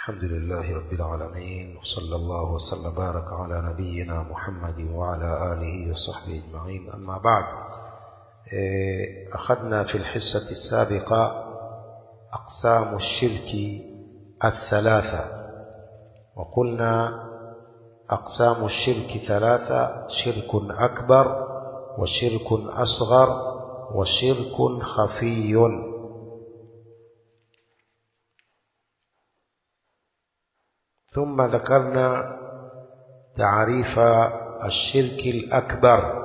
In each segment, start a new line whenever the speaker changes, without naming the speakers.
الحمد لله رب العالمين وصلى الله وسلم بارك على نبينا محمد وعلى آله وصحبه أجمعين أما بعد أخذنا في الحصة السابقة أقسام الشرك الثلاثة وقلنا أقسام الشرك ثلاثة شرك أكبر وشرك أصغر وشرك خفي ثم ذكرنا تعريف الشرك الأكبر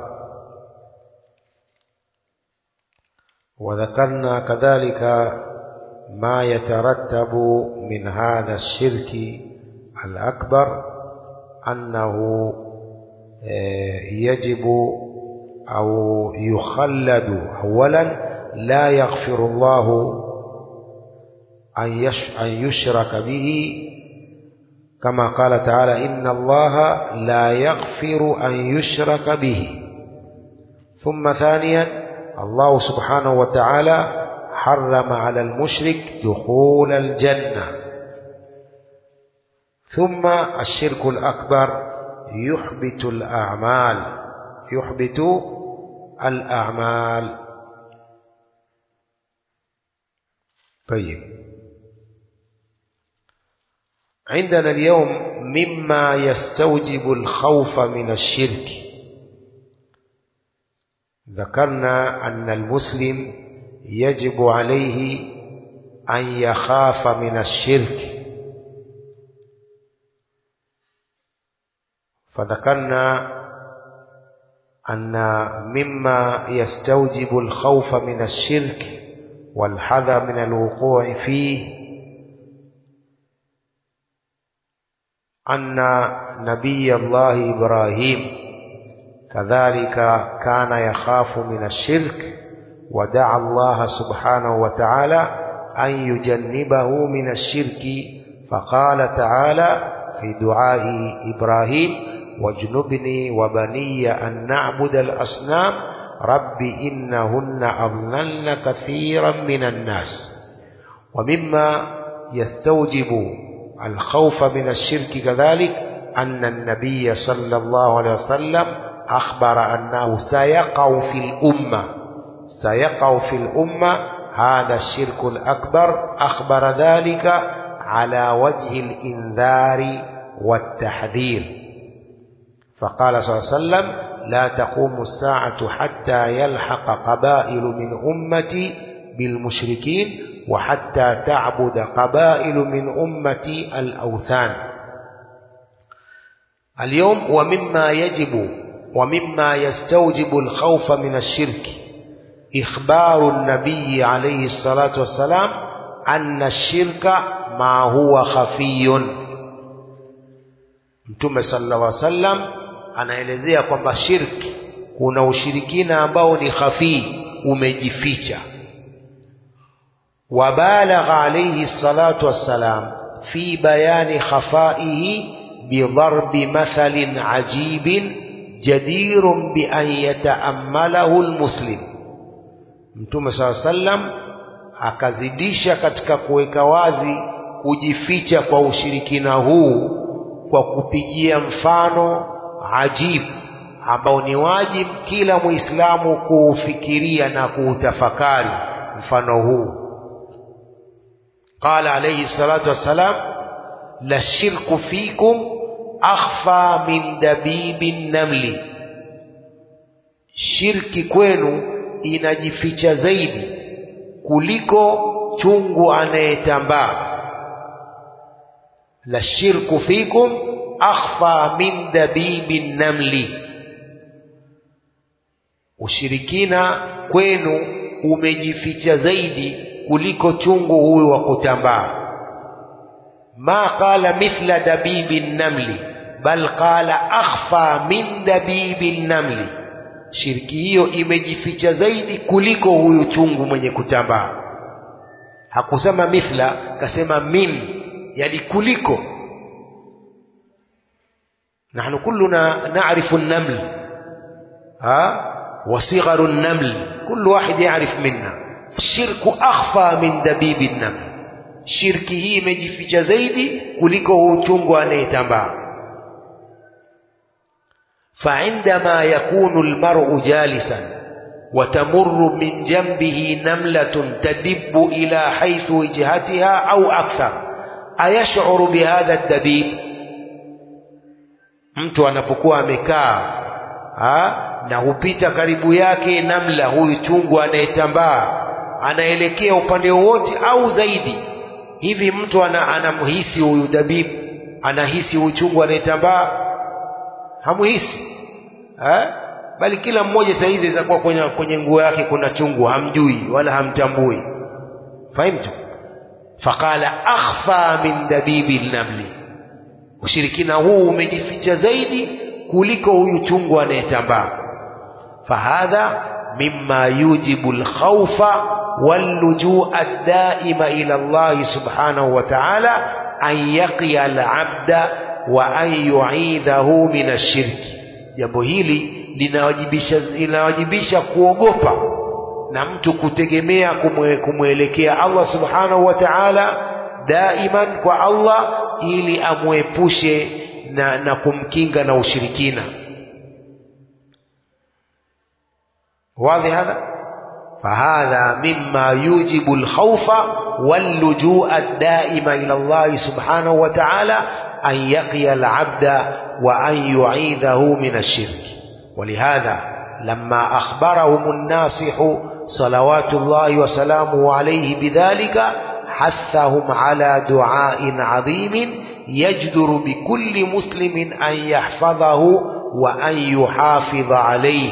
وذكرنا كذلك ما يترتب من هذا الشرك الأكبر أنه يجب أو يخلد أولا لا يغفر الله أن يشرك به كما قال تعالى إن الله لا يغفر أن يشرك به ثم ثانيا الله سبحانه وتعالى حرم على المشرك دخول الجنة ثم الشرك الأكبر يحبط الأعمال يحبط الأعمال طيب عندنا اليوم مما يستوجب الخوف من الشرك ذكرنا أن المسلم يجب عليه أن يخاف من الشرك فذكرنا أن مما يستوجب الخوف من الشرك والحذر من الوقوع فيه أن نبي الله إبراهيم كذلك كان يخاف من الشرك ودعا الله سبحانه وتعالى أن يجنبه من الشرك فقال تعالى في دعاء إبراهيم واجنبني وبني أن نعبد الأصنام رب إنهن أضللن كثيرا من الناس ومما يستوجب الخوف من الشرك كذلك أن النبي صلى الله عليه وسلم أخبر أنه سيقع في الأمة سيقع في الأمة هذا الشرك الأكبر أخبر ذلك على وجه الإنذار والتحذير فقال صلى الله عليه وسلم لا تقوم الساعة حتى يلحق قبائل من أمتي بالمشركين وحتى تعبد قبائل من أمتي الأوثان اليوم ومما يجب ومما يستوجب الخوف من الشرك إخبار النبي عليه الصلاة والسلام أن الشرك ما هو خفي Mtume sallallahu alaihi wasallam anaelezea kwamba shirki kuna ushirikina ambao ni khafii umejificha وبالغ عليه الصلاة والسلام في بيان خفائه بضرب مثل عجيب جدير بأن يتأمله المسلم Mtume صلى الله عليه وسلم akazidisha katika kuweka wazi kujificha kwa ushirikina huu kwa kupigia mfano ajibu ambao ni wajibu kila Muislamu kuufikiria na kuutafakari mfano huu قال عليه الصلاة والسلام للشرك فيكم أخفى من دبيب النمل shirki kwenu inajificha zaidi kuliko chungu anayetambaa la shirku fikum akhfa min dabibi namli ushirikina kwenu umejificha zaidi kuliko chungu huyu wa kutambaa ma qala mithla dabibi namli bal qala akhfa min dabibi namli shirki hiyo imejificha zaidi kuliko huyu chungu mwenye kutambaa hakusema mithla kasema min yani kuliko nahnu kulluna na'rifu an-naml ha وصغر النمل كل واحد يعرف منا الشرك أخفى من دبيب النمل shirki hii imejificha zaidi kuliko huu chungu anayetambaa فعندما يكون المرء جالسا وتمر من جنبه نملة تدب إلى حيث وجهتها أو أكثر أيشعر بهذا الدبيب mtu anapokuwa amekaa na hupita karibu yake namla huyu chungu anayetambaa anaelekea upande wowote au zaidi hivi mtu ana, anamhisi huyu dabibu anahisi huyu chungu anayetambaa hamuhisi ha? bali kila mmoja saa hizi itakuwa kwenye, kwenye nguo yake kuna chungu hamjui wala hamtambui fahimtu faqala akhfa min dabibi lnamli ushirikina huu umejificha zaidi kuliko huyu chungu anayetambaa fahadha mima yujibu lkhaufa wallujua daima ila llahi subhanahu wa taala an yaqiya alabda wa an yuidhahu min ashirki jambo hili linawajibisha, linawajibisha kuogopa na mtu kutegemea kumwe, kumwelekea Allah subhanahu wa ta'ala daiman kwa Allah ili amwepushe na, na kumkinga na ushirikina واضح هذا فهذا مما يوجب الخوف واللجوء الدائم إلى الله سبحانه وتعالى أن يقي العبد وأن يعيذه من الشرك ولهذا لما أخبرهم الناصح صلوات الله وسلامه عليه بذلك حثهم على دعاء عظيم يجدر بكل مسلم أن يحفظه وأن يحافظ عليه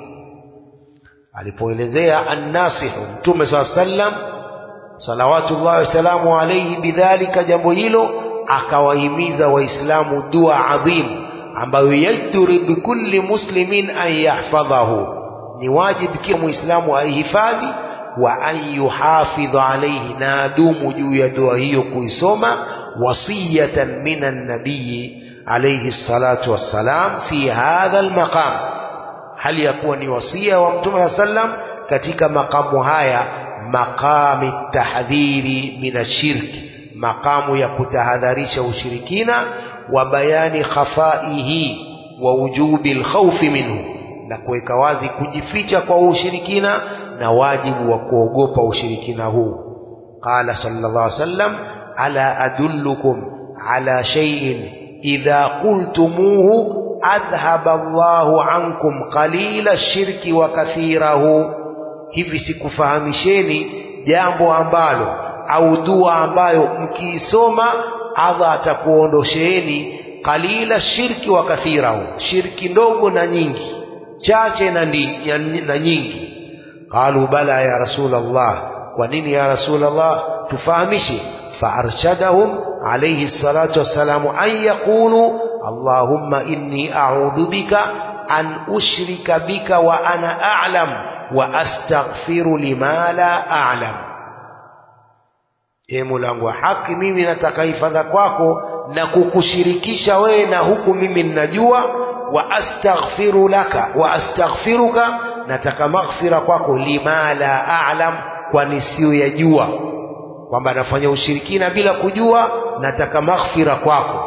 alipoelezea annasihu mtume saa sallam salawatullahi wasalamu alaihi bidhalika jambo hilo akawahimiza waislamu dua adhim ambayo yajduri bikulli muslimin an yahfadhahu ni wajibu kila muislamu aihifadhi wa an yuhafidha alaihi na adumu juu ya dua hiyo kuisoma wasiyatan min annabiyi alaihi salatu wassalam fi hadha almaqam hali ya kuwa ni wasia wa mtume wa sallam katika makamu haya maqami tahdhiri min ashirki makamu ya kutahadharisha ushirikina wa bayani khafaihi wa wujubi lkhaufi minhu na kuweka wazi kujificha kwa ushirikina na wajibu wa kuogopa ushirikina huu qala sallallahu alaihi wasallam ala adullukum ala shay'in idha qultumuhu adhhaba Allahu ankum qalila shirki wa kathirahu hivi sikufahamisheni jambo ambalo au dua ambayo mkiisoma Allah atakuondosheeni qalila shirki wa kathirahu shirki ndogo na nyingi chache na, ndi, ya, na nyingi qalu bala ya rasul Allah kwa nini ya rasul Allah tufahamishe فأرشدهم عليه الصلاة والسلام أن يقولوا اللهم إني أعوذ بك أن أشرك بك وأنا أعلم وأستغفر لما لا أعلم Ee Mulangu wa haki, mimi nataka hifadha kwako na kukushirikisha wewe na huku mimi ninajua. Wa astaghfiru laka wa astaghfiruka, nataka maghfira kwako. Lima la a'lam, kwa nisiyoyajua kwamba anafanya ushirikina bila kujua, nataka maghfira kwako.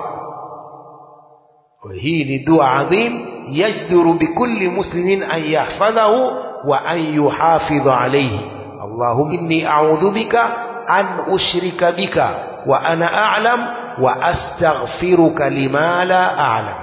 Hii ni dua adhim, yajduru bikulli muslimin an yahfadhahu wa an yuhafidha alayhi. Allahumma inni a'udhu bika an ushrika bika wa ana a'lam wa astaghfiruka lima la a'lam.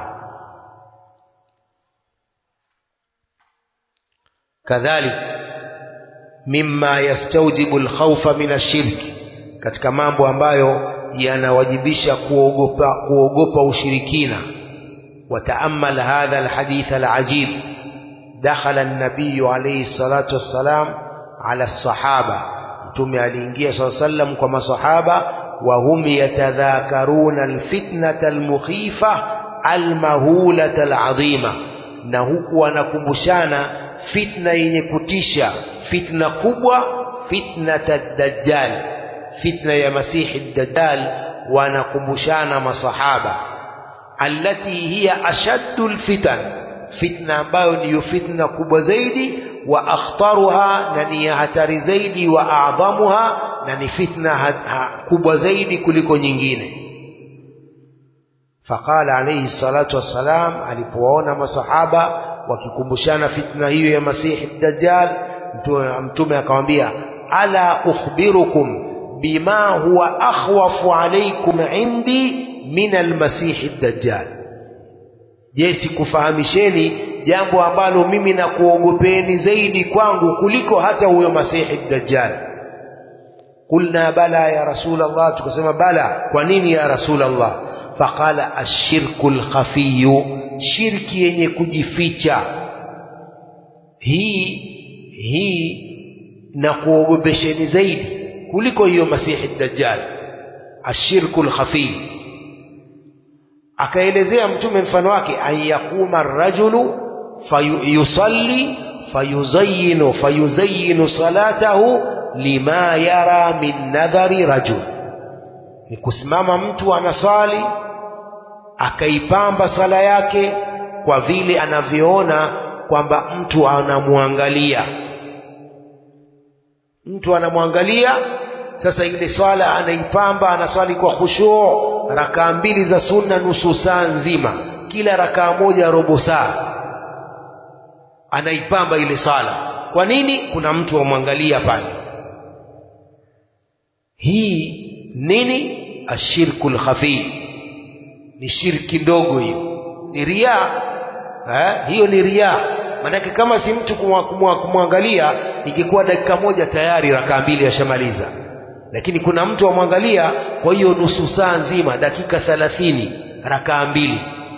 Kadhalik mimma yastawjibu alkhawfa min ashirki katika mambo ambayo yanawajibisha kuogopa kuogopa ushirikina wataamal hadha alhadith alajib dakhala an-nabiy alayhi salatu wassalam ala sahaba mtume aliingia saa sallam kwa masahaba wa hum yatadhakaruna alfitnata almukhifa almahulata alazima na huku wanakumbushana fitna yenye kutisha fitna kubwa fitnata dajjal fitna ya masihi dajjal wanakumbushana masahaba allati hiya ashaddu alfitan fitna ambayo ndiyo fitna kubwa zaidi wa akhtaruha na ni ya hatari zaidi wa adhamuha na ni fitna ha, ha, kubwa zaidi kuliko nyingine faqala alayhi salatu wassalam alipowaona masahaba wakikumbushana fitna hiyo ya masihi dajjal mtume, mtume akamwambia ala ukhbirukum bima huwa akhwafu alaykum indi min almasihi dajjal je sikufahamisheni jambo ambalo mimi nakuogopeni zaidi kwangu kuliko hata huyo masihi dajjal qulna bala ya rasul allah tukasema bala kwa nini ya rasul allah faqala ashirku lkhafiyu shirki yenye kujificha hii hii na kuogopesheni zaidi kuliko hiyo masihi dajjal ashirku lkhafiyu akaelezea mtume mfano wake an yaquma rajulu fayusalli fayuzayinu fayuzayinu salatahu lima yara min nadhari rajul ni kusimama mtu anasali akaipamba sala yake kwa vile anavyoona kwamba mtu anamwangalia mtu anamwangalia sasa ile swala anaipamba anaswali kwa khushuu rakaa mbili za sunna nusu saa nzima kila rakaa moja robo saa anaipamba ile sala kwa nini kuna mtu amwangalia pale hii nini ashirku lkhafi ni shirki ndogo hiyo ni ria eh? hiyo ni ria maanake kama si mtu kumwangalia ingekuwa dakika moja tayari rakaa mbili ashamaliza lakini kuna mtu amwangalia kwa hiyo nusu saa nzima dakika thalathini rakaa mbili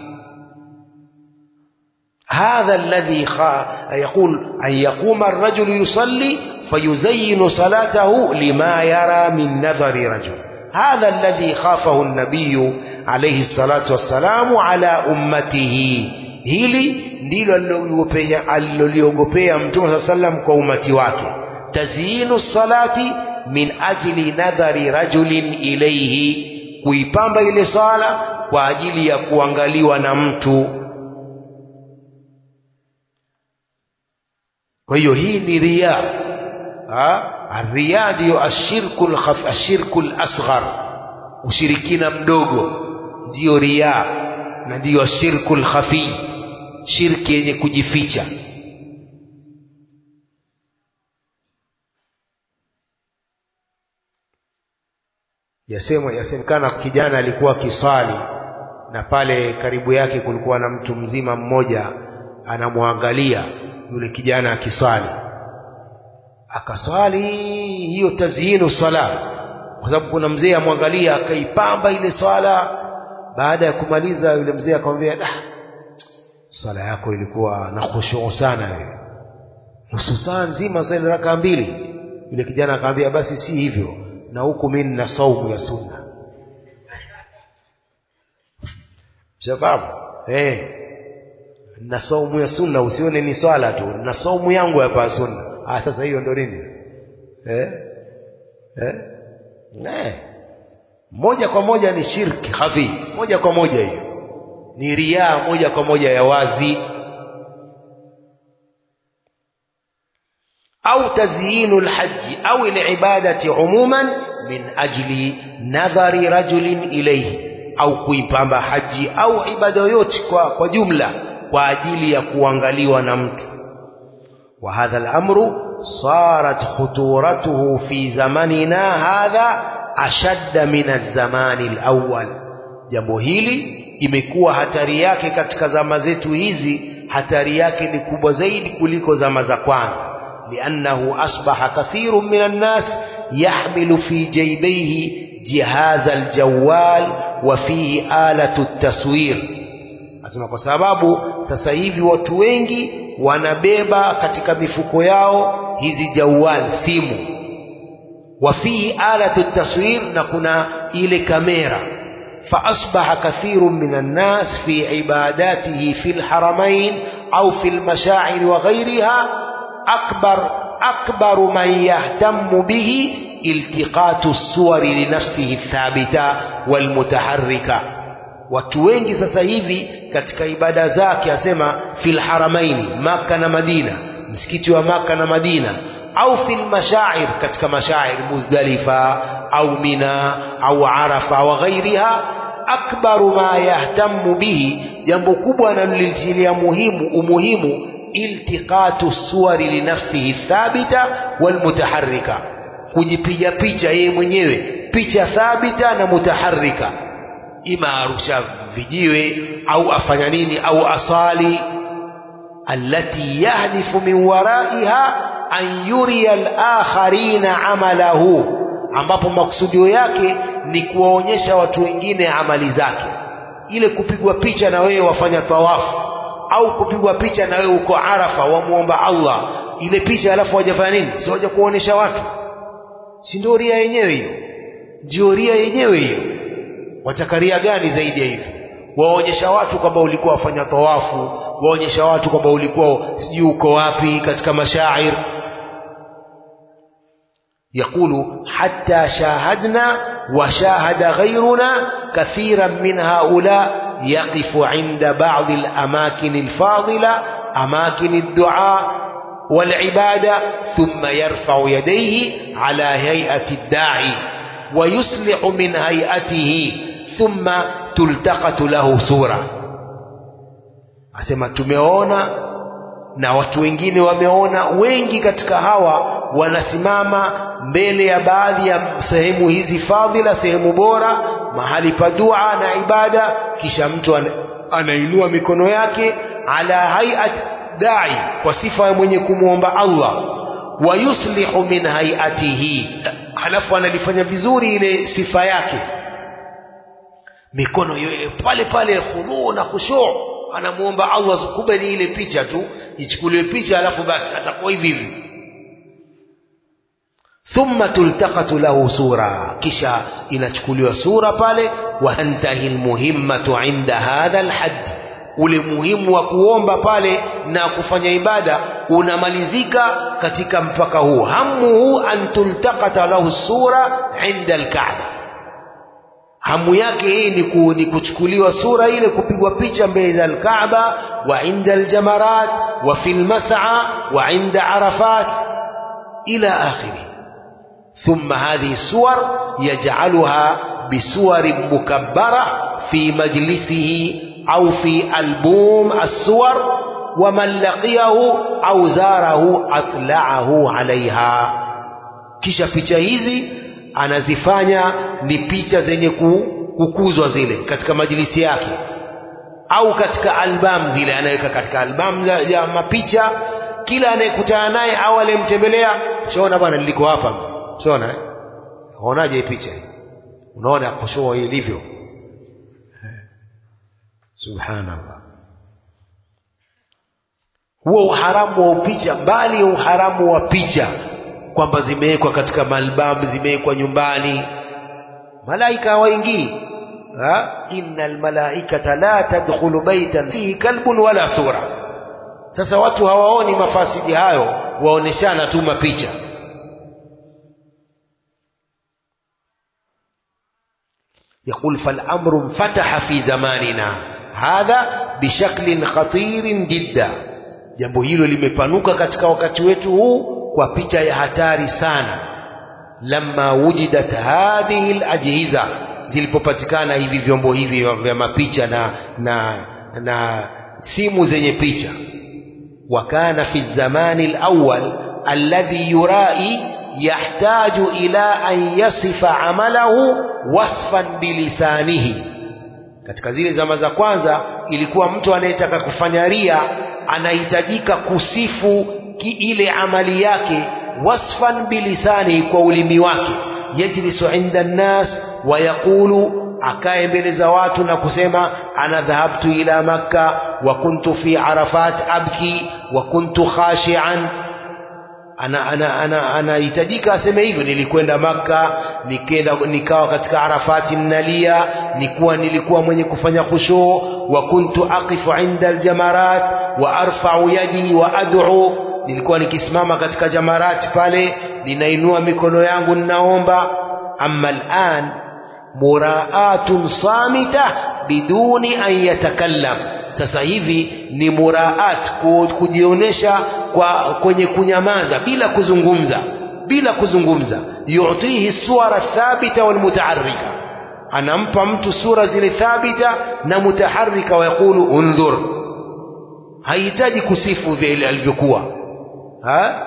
هذا الذي يقول أن يقوم الرجل يصلي فيزين صلاته لما يرى من نظر رجل هذا الذي خافه النبي عليه الصلاة والسلام على أمته hili ndilo aliloliogopea mtume saa sallam kwa umati wake tazyinu salati min ajli nadhari rajulin ilaihi kuipamba ile sala kwa ajili ya kuangaliwa na mtu kwa hiyo hii ni riya riya ndiyo ashirku ashirku lasghar ushirikina mdogo ndiyo riya na ndiyo ashirku lkhafi shirki yenye kujificha yasemwa yasemekana kijana alikuwa akiswali na pale karibu yake kulikuwa na mtu mzima mmoja anamwangalia yule kijana akiswali akaswali hiyo tazyinu sala kwa sababu kuna mzee amwangalia akaipamba ile swala baada ya kumaliza yule mzee akamwambia ah, swala yako ilikuwa na khushuu sana wewe nusu saa nzima swali raka mbili yule kijana akamwambia basi si hivyo na huku mimi nina saumu ya sunna shababu eh na saumu ya sunna usione ni swala tu na saumu yangu hapa ya sunna ah sasa hiyo ndo nini eh eh eh moja kwa moja ni shirki hafi moja kwa moja hiyo ni riaa moja kwa moja ya wazi au tazyinu lhaji au libadati umuman min ajli nadhari rajulin ilayhi au kuipamba haji au ibada yoyote kwa, kwa jumla kwa ajili ya kuangaliwa na mtu wa hadha al-amru sarat khuturatuhu fi zamanina hadha ashadda min az-zamani al-awwal jambo hili imekuwa hatari yake katika zama zetu hizi hatari yake ni kubwa zaidi kuliko zama za kwanza liannahu asbaha kathiru min an-nas yahmilu fi jaybaihi jihaz al-jawwal wa fihi alatu at-taswir Asema kwa sababu sasa hivi watu wengi wanabeba katika mifuko yao hizi jawal simu, wafihi alatu taswir, na kuna ile kamera. فأصبح كثير من الناس في عباداته في الحرمين أو في المشاعر وغيرها أكبر أكبر من يهتم به التقاط الصور لنفسه الثابتة والمتحركة watu wengi sasa hivi katika ibada zake asema fil haramaini maka na madina msikiti wa maka na madina au fil mashair katika mashair muzdalifa au mina au arafa wa ghairiha akbaru ma yahtamu bihi jambo kubwa analolitilia muhimu umuhimu iltiqatu suwari linafsihi thabita walmutaharrika kujipiga picha yeye mwenyewe picha thabita na mutaharrika ima arusha vijiwe au afanya nini au asali allati yahdifu min waraiha an yuriya alakharina amalahu ambapo makusudio yake ni kuwaonyesha watu wengine amali zake ile kupigwa picha na wewe wafanya tawafu au kupigwa picha na wewe uko arafa wamuomba allah ile picha alafu wajafanya nini si waja kuonesha watu si ndio ria yenyewe hiyo ndio ria yenyewe hiyo watakaria gani zaidi ya hivi waonyesha watu kwamba ulikuwa wafanya tawafu waonyesha watu kwamba ulikuwa sijui uko wapi katika mashair يقول حتى شاهدنا وشاهد غيرنا كثيرا من هؤلاء يقف عند بعض الأماكن الفاضلة أماكن الدعاء والعبادة ثم يرفع يديه على هيئة الداعي ويصلح من هيئته ثم تلتقط له صورة asema tumeona na watu wengine wameona wengi katika hawa wanasimama mbele ya baadhi ya sehemu hizi fadhila sehemu bora mahali pa dua na ibada kisha mtu anainua mikono yake ala hayat dai kwa sifa ya mwenye kumwomba Allah wa yuslihu min hayatihi halafu analifanya vizuri ile sifa yake mikono yoye pale pale khudhuu na khushu' anamuomba Allah kumbe ni ile picha tu ichukuliwe picha alafu basi atakuwa hivi hivi thumma tultaqatu lahu sura kisha inachukuliwa sura pale wa antahi almuhimmatu inda hadha alhadd ule muhimu wa kuomba pale na kufanya ibada unamalizika katika mpaka huu hamuhu an tultaqata lahu sura inda alkaaba hamu yake hii ni, ku, ni kuchukuliwa sura ile kupigwa picha mbele za alkaaba wa inda aljamarat wa fi lmas'a wa inda arafat ila akhiri ثم هذه الصور يجعلها بصور مكبرة في مجلسه أو في ألبوم الصور ومن لقيه أو زاره أطلعه عليها kisha picha hizi anazifanya ni picha zenye kukuzwa zile katika majilisi yake au katika albamu zile anaweka katika albamu ya mapicha kila anayekutana naye au aliyemtembelea shaona bwana niliko hapa shaona eh? unaonaje hii picha unaona kushua ilivyo subhanallah huo uharamu wa picha bali ya uharamu wa picha kwamba zimewekwa katika malbamu zimewekwa nyumbani malaika hawaingii inna almalaikata la tadkhulu baitan fihi kalbun wala sura sasa watu hawaoni mafasidi hayo waoneshana tu mapicha يقول فالأمر انفتح في زماننا هذا بشكل خطير جدا jambo hilo limepanuka katika wakati wetu huu kwa picha ya hatari sana lamma wujidat hadhihi alajhiza zilipopatikana hivi vyombo hivi vya mapicha na na na simu zenye picha wa kana fi zamani alawwal alladhi yurai yahtaju ila an yasifa amalahu wasfan bilisanihi katika zile zama za kwanza ilikuwa mtu anayetaka kufanya ria anahitajika kusifu ki ile amali yake wasfan bilisani kwa ulimi wake yajlisu inda nnas wa yaqulu akae mbele za watu na kusema ana dhahabtu ila makka wa kuntu fi arafat abki wa kuntu khashian ana ana ana anahitajika aseme hivyo nilikwenda maka nikenda nikawa katika arafati nalia nikuwa nilikuwa mwenye kufanya khushuu wa kuntu aqifu inda aljamarat wa arfa'u yadi wa ad'u nilikuwa nikisimama katika jamarati pale ninainua mikono yangu ninaomba amma al'an muraatun samita biduni an yatakallam sasa hivi ni muraat kujionyesha kwa kwenye kunyamaza bila kuzungumza bila kuzungumza yutihi suwara thabita walmutaharrika anampa mtu sura zile thabita na mutaharrika wayaqulu undhur hahitaji kusifu vile alivyokuwa ha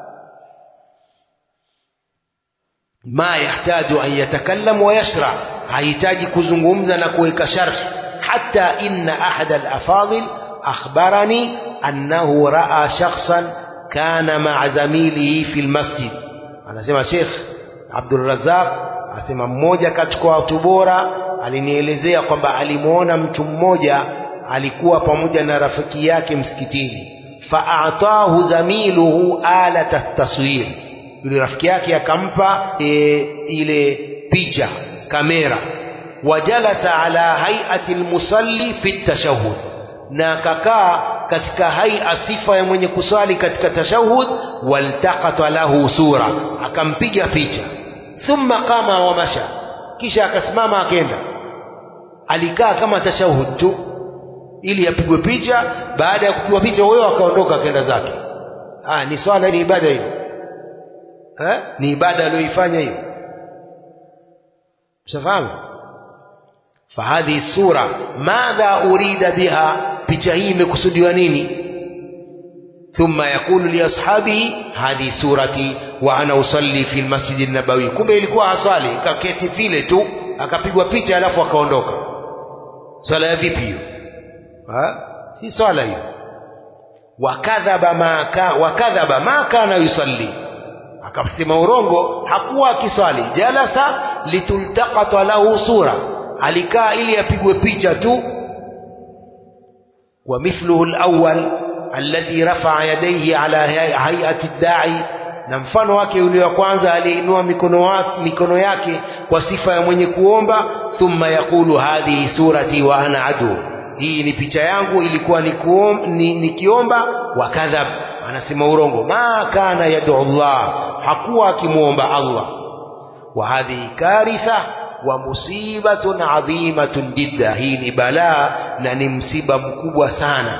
ma yahtaju an yatakallam wa yashra hahitaji kuzungumza na kuweka sharh hata inna ahad alafadil akhbarani annahu raa shakhsan kana maa zamilihi fi lmasjid anasema Sheikh Abdul Razzaq asema mmoja katika watu bora alinielezea kwamba alimwona mtu mmoja alikuwa pamoja na rafiki yake msikitini faatahu zamiluhu alata taswir yule rafiki yake akampa e, ile picha kamera wajalasa ala hayati almusalli fi tashahhud na akakaa katika haia sifa ya mwenye kuswali katika tashahud waltaqata lahu sura akampiga picha thumma qama wa masha kisha akasimama akenda alikaa kama tashahud tu ili apigwe picha baada ya kupigwa picha huyo akaondoka akenda zake ah ni swala ni ibada hiyo eh ni ibada aliyoifanya hiyo mshafahamu fahadhi sura madha urida biha picha hii imekusudiwa nini thumma yaqulu liashabihi hadhi surati wa ana usalli fi lmasjidi nabawi kumbe ilikuwa asali kaketi vile tu akapigwa picha alafu akaondoka swala ya vipi hiyo si swala hiyo wakadhaba ma ka, wakadhaba ma kana yusalli akasema urongo hakuwa akiswali jalasa litultaqata lahu sura alikaa ili apigwe picha tu ومثله الأول الذي رفع يديه على هيئة الداعي na mfano wake yule wa kwanza aliinua mikono, mikono yake kwa sifa ya mwenye kuomba thumma yaqulu hadhihi surati wa ana adu hii ni picha yangu ilikuwa nikiomba ni, ni wa kadhab anasema urongo ma kana yadu Allah hakuwa akimwomba Allah wa hadhihi karitha wa musibatun adhimatun jidda hii ni balaa na ni msiba mkubwa sana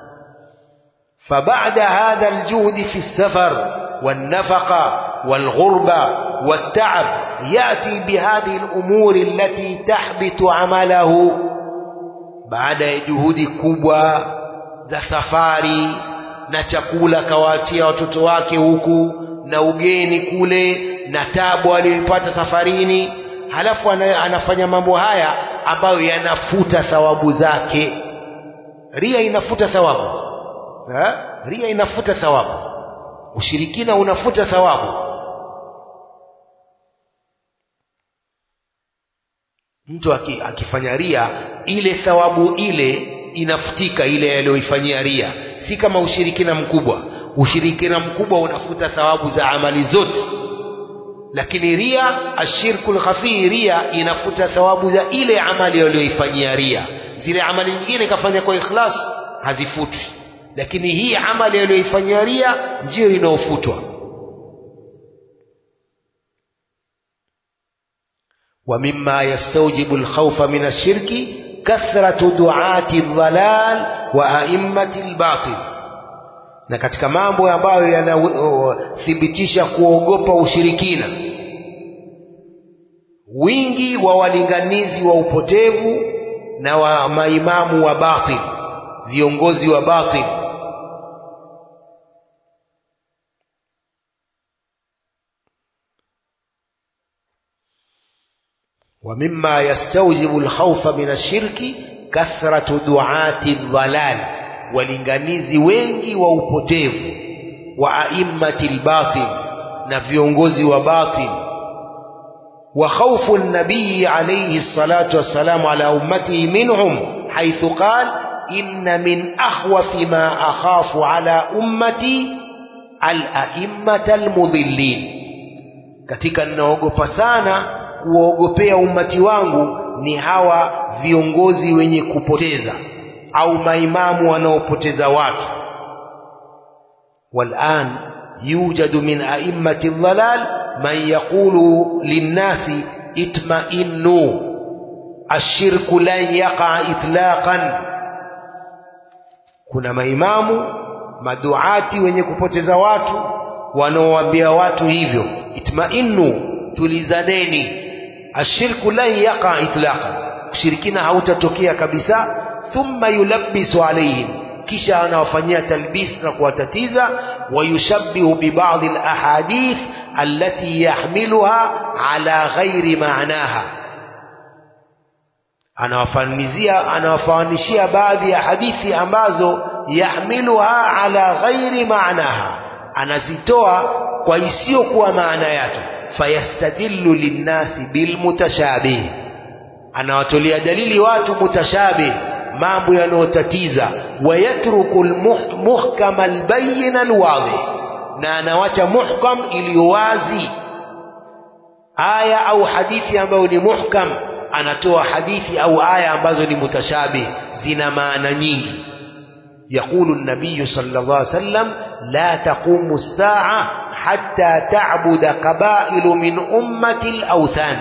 فبعد هذا الجهد في السفر والنفقة والغربة والتعب يأتي بهذه الأمور التي تحبط عمله بعد جهود kubwa za safari na chakula kawaachia watoto wake huku na ugeni kule na tabu aliyoipata safarini halafu anafanya mambo haya ambayo yanafuta thawabu zake ria inafuta thawabu ha? ria inafuta thawabu ushirikina unafuta thawabu mtu akifanya ria ile thawabu ile inafutika ile aliyoifanyia ria si kama ushirikina mkubwa ushirikina mkubwa unafuta thawabu za amali zote lakini ria ashirku lkhafii ria inafuta thawabu za ile amali aliyoifanyia ria zile amali nyingine kafanya kwa ikhlas hazifutwi lakini hii amali aliyoifanyia ria ndiyo inaofutwa ومما يستوجب الخوف من الشرك كثرة دعاة الضلال وأئمة الباطل na katika mambo ambayo yanathibitisha kuogopa ushirikina wingi wa walinganizi wa upotevu na wa maimamu wa batil viongozi wa batil ومما يستوجب الخوف من الشرك كثرة دعاة الضلال walinganizi wengi wa upotevu wa aimmati lbatil na viongozi wa batil wa khawfu nabiyi alayhi salatu wassalamu ala ummatihi minhum haithu qal inna min akhwafi ma akhafu ala ummati alaimmata almudhillin katika ninaogopa sana kuwaogopea ummati wangu ni hawa viongozi wenye kupoteza au maimamu wanaopoteza watu والآن يوجد من أئمة الضلال من يقول للناس itmainnu ashirku lan yaqa itlaqan kuna maimamu maduati wenye kupoteza watu wanaowaambia watu hivyo itmainnu tulizaneni ashirku lan yaqa itlaqan ushirikina hautatokea kabisa thumma yulabbisu alaihim kisha anawafanyia talbis na kuwatatiza wayushabbihu bibadhi alahadith allati yahmiluha ala ghairi maanaha anawafanizia anawafanishia baadhi ya hadithi ambazo yahmiluha ala ghairi maanaha anazitoa kwa isiyokuwa maana yake fayastadillu linnasi bilmutashabih anawatolea dalili watu mutashabih mambo yanayotatiza wayatruku lmuhkama albayina alwadih na anawacha muhkam iliyo wazi aya au hadithi ambayo ni muhkam anatoa hadithi au aya ambazo ni mutashabih zina maana nyingi يقول النبي صلى الله عليه وسلم لا تقوم الساعة حتى تعبد قبائل من أمة الأوثان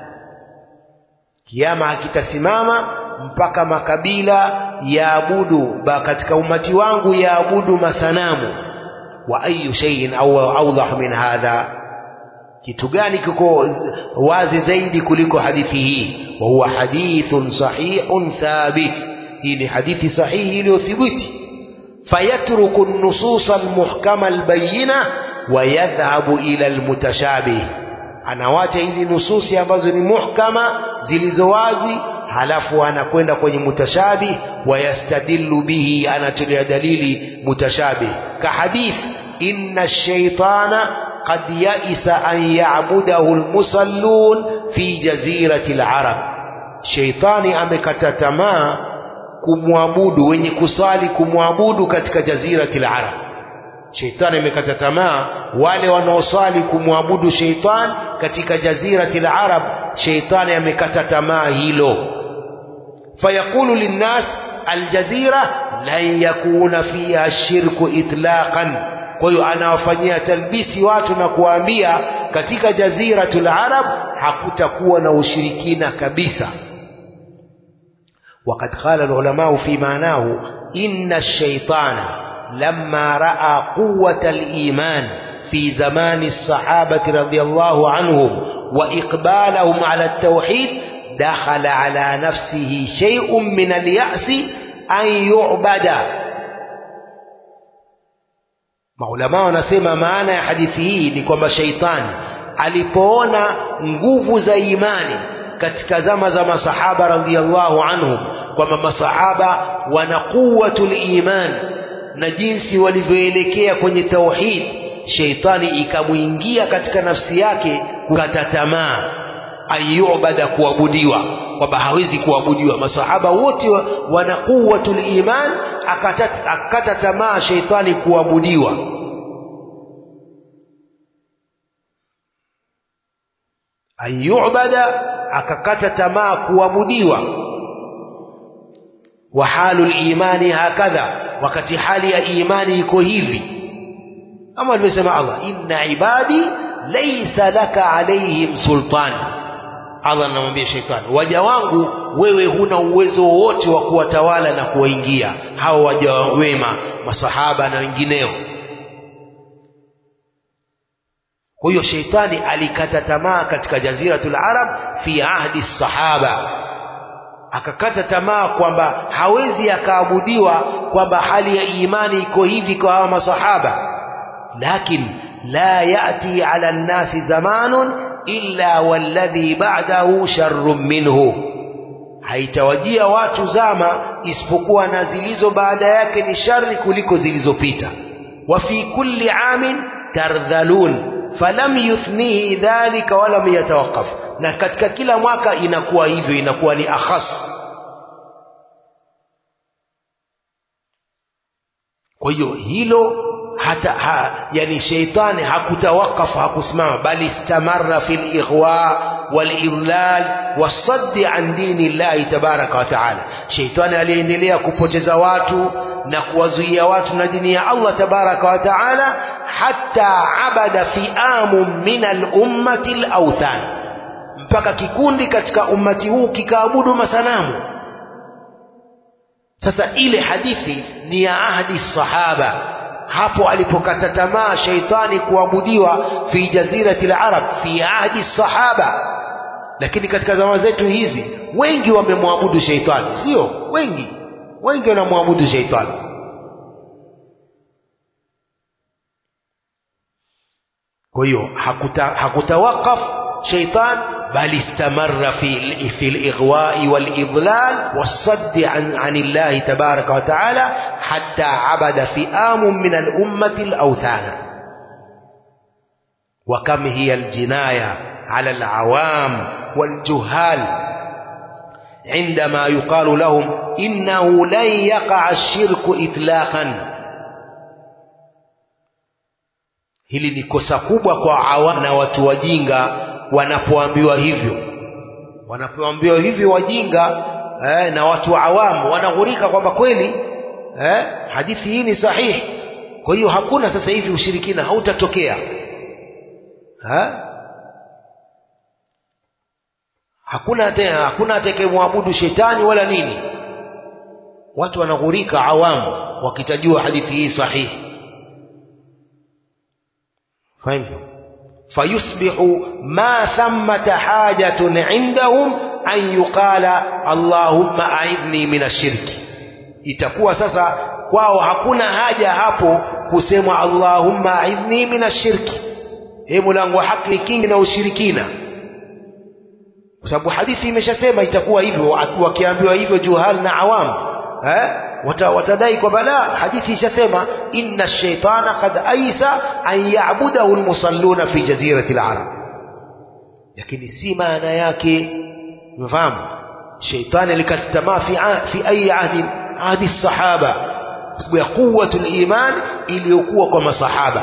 kiama hakitasimama mpaka makabila yaabudu katika umati wangu yaabudu masanamu wa ayu shay'in au awdah min hadha kitu gani kiko wazi zaidi kuliko hadithi hii wa huwa hadithun sahihun thabit hii ni hadithi sahihi iliyothibiti fayatruku an-nusus al-muhkama al-bayyina wa yadhhabu ila al-mutashabih anawacha hizi nususi ambazo ni muhkama zilizo wazi halafu anakwenda kwenye mutashabih wayastadillu bihi anatolea dalili mutashabih kahadith inna ash-shaytana qad ya'isa an ya'budahu al-musallun fi jazirati al-arab shaytani amekata tamaa kumwabudu wenye kusali kumwabudu katika jazirati al-arab sheitani amekata tamaa wale wanaosali kumwabudu sheitan katika jazirati larab sheitani amekata tamaa hilo fayaqulu linnas aljazira lan yakuna fiha shirku itlaqan kwa hiyo anawafanyia talbisi watu na kuwaambia katika jaziratul arab hakutakuwa na ushirikina kabisa وقد قال العلماء في معناه إن الشيطان لما رأى قوة الإيمان في زمان الصحابة رضي الله عنهم وإقبالهم على التوحيد دخل على نفسه شيء من اليأس أن يعبد maulama wanasema maana ya hadithi hii ni kwamba sheitani alipoona nguvu za imani katika zama za masahaba radhiallahu anhum kwamba masahaba wana quwatul iman na jinsi walivyoelekea kwenye tauhid sheitani ikamwingia katika nafsi yake kukata tamaa ayubada kuabudiwa kwamba hawezi kuabudiwa masahaba wote wana quwatul iman akata, akata tamaa sheitani kuabudiwa ayubada akakata tamaa kuabudiwa wa halu limani hakadha wakati hali ya imani iko hivi kama alivyosema Allah inna ibadi laysa laka alaihim sultan Allah anamwambia shetani waja wangu wewe huna uwezo wowote wa kuwatawala na kuwaingia hao waja wema masahaba na wengineo kwa hiyo sheitani alikata tamaa katika jaziratul arab fi ahdi sahaba akakata tamaa kwamba hawezi akaabudiwa kwamba hali ya imani iko hivi kwa hawa masahaba lakin la yati ala nnasi zamanun illa walladhi ba'dahu sharrun minhu haitawajia watu zama isipokuwa na zilizo baada yake ni shari kuliko zilizopita wa fi kulli amin tardhalun falam yuthnihi dhalika walam yatawaqqaf na katika kila mwaka inakuwa hivyo inakuwa ni akhas kwa hiyo hilo hata ha, yani sheitani hakutawakafu hakusimama bali istamarra fi lighwa walidlal wasaddi an dini llahi tabaraka wa taala sheitani aliendelea kupoteza watu na kuwazuia watu na dini ya allah tabaraka wa taala hatta abada fiamu min alummati lauthan mpaka kikundi katika ummati huu kikaabudu masanamu sasa ile hadithi ni ya ahdi sahaba hapo alipokata tamaa sheitani kuabudiwa fi jazirati larab fi ahdi sahaba lakini katika zama zetu hizi wengi wamemwabudu sheitani sio wengi wengi wanamwabudu sheitani kwa hiyo hakuta, hakutawakaf sheitan bal istamarra fi, fi lighwai walidlal wassaddi an, an illahi tabaraka wa taala hatta abada fiamu min alummati alauthana وكم هي الجناية على العوام والجهال عندما يقال لهم إنه لن يقع الشرك إطلاقا hili ni kosa kubwa kwa awam na watu wajinga wanapoambiwa hivyo wanapoambiwa hivyo wajinga eh, na watu wa awamu wanaghurika kwamba kweli eh, hadithi hii ni sahihi kwa hiyo hakuna sasa hivi ushirikina hautatokea ha? hakuna tena hakuna atakayemwabudu shetani wala nini watu wanaghurika awamu wakitajua hadithi hii sahihi فهمت فيصبح ما ثمة حاجة عندهم أن يقال اللهم أعذني من الشرك itakuwa sasa kwao hakuna haja hapo kusema allahumma aidhni min ashirki e mulango wa haki kingi na ushirikina kwa sababu hadithi imeshasema itakuwa hivyo wakiambiwa hivyo juhal na awam eh? watadai kwamba la hadithi ishasema inna shaitana kad aisa an yabudahu lmusalluna fi jazirati larab lakini si maana yake umefahamu shaitani alikata tamaa fi, fi ayi ahdi ahdi sahaba kwa sababu ya quwatu liman iliyokuwa kwa masahaba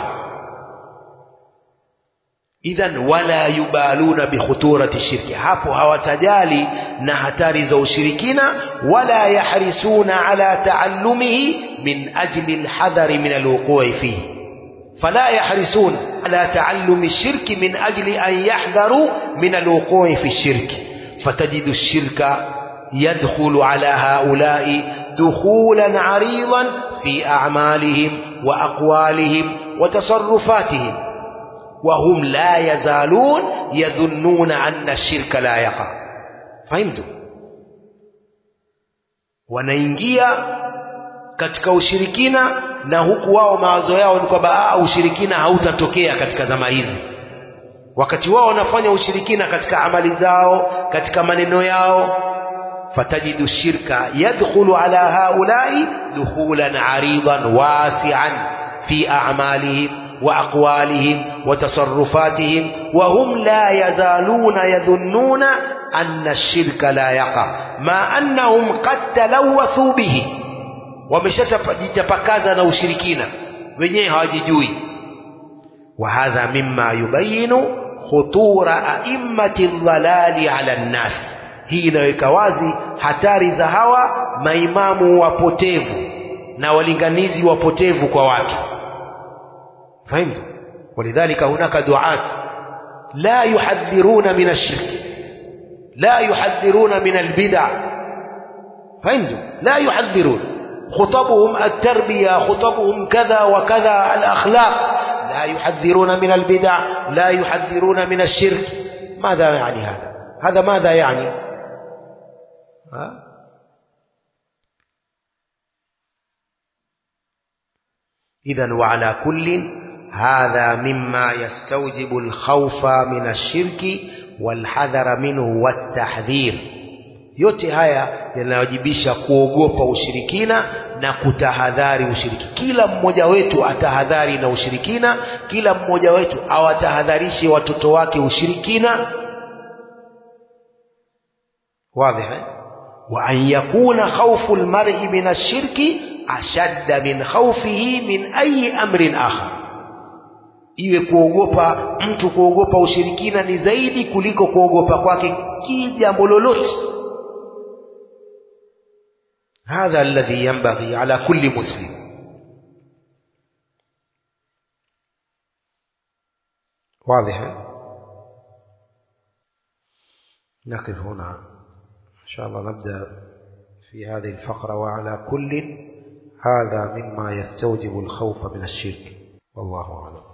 idhan wala yubaluna bikhuturati shirki hapo hawatajali na hatari za ushirikina wala yahrisuna ala taallumihi min ajli alhadhari min alwuqui fihi فلا يحرصون على تعلم الشرك من أجل أن يحذروا من الوقوع في الشرك فتجد الشرك يدخل على هؤلاء دخولا عريضا في أعمالهم وأقوالهم وتصرفاتهم وهم لا يزالون يظنون أن الشرك لا يقع فهمتم wanaingia katika ushirikina na huku wao mawazo yao ni kwamba ushirikina hautatokea katika zama hizi wakati wao wanafanya ushirikina katika amali zao katika maneno yao fatajidu shirka yadkhulu ala haulai dukhulan aridan wasian fi a'malihim وأقوالهم وتصرفاتهم وهم لا يزالون يظنون أن الشرك لا يقع ما أنهم قد تلوثوا به ومشتفكاza na ushirikina wenyewe hawajijui وهذا مما يبين خطور أئمة الضلال على الناس hii inaweka wazi hatari za hawa maimamu wapotevu na walinganizi wapotevu kwa watu فهمت ولذلك هناك دعاة لا يحذرون من الشرك لا يحذرون من البدع فهمتم لا يحذرون خطبهم التربية خطبهم كذا وكذا الأخلاق لا يحذرون من البدع لا يحذرون من الشرك ماذا يعني هذا هذا ماذا يعني ها؟ إذا وعلى كل هذا مما يستوجب الخوف من الشرك والحذر منه والتحذير yote haya yanawajibisha kuogopa ushirikina na kutahadhari ushiriki kila mmoja wetu atahadhari na ushirikina kila mmoja wetu awatahadharishe watoto wake ushirikina واضح وأن يكون خوف المرء من الشرك أشد من خوفه من أي أمر آخر iwe kuogopa mtu kuogopa ushirikina ni zaidi kuliko kuogopa kwake kijambo lolote hadha alladhi yanbaghi ala kulli muslim واضح نقف هنا إن شاء الله نبدأ في هذه الفقرة وعلى كل هذا مما يستوجب الخوف من الشرك والله أعلم